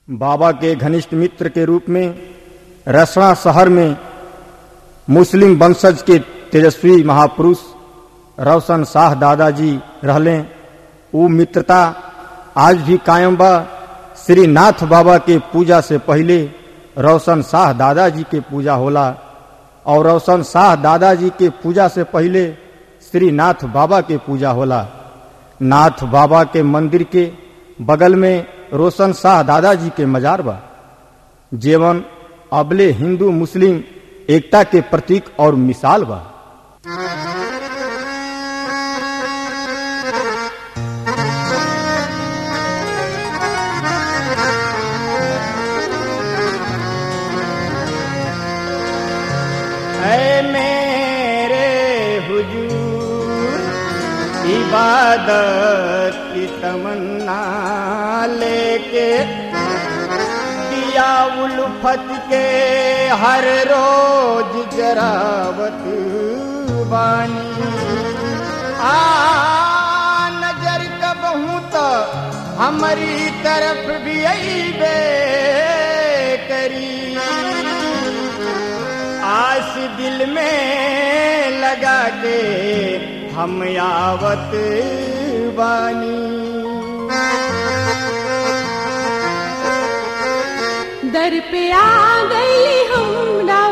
बाबा के घनिष्ठ मित्र के रूप में रसड़ा शहर में मुस्लिम वंशज के तेजस्वी महापुरुष रोशन शाह दादाजी रहले ऊ मित्रता आज भी कायम बा श्री नाथ बाबा के पूजा से पहले रोशन शाह दादाजी के पूजा होला और रोशन शाह दादाजी के पूजा से पहले श्री नाथ बाबा के पूजा होला नाथ बाबा के मंदिर के बगल में रोशन शाह दादाजी के मजार बा जीवन अबले हिंदू मुस्लिम एकता के प्रतीक और मिसाल बा है मेरे हुजूर इबादत की तमन्ना लेके दिया उल्फत के हर रोज जरावत बानी आ नजर कबहू तो हमारी तरफ भी अबे करी आस दिल में लगा के हम आवत बानी दर पे आ गई हमरा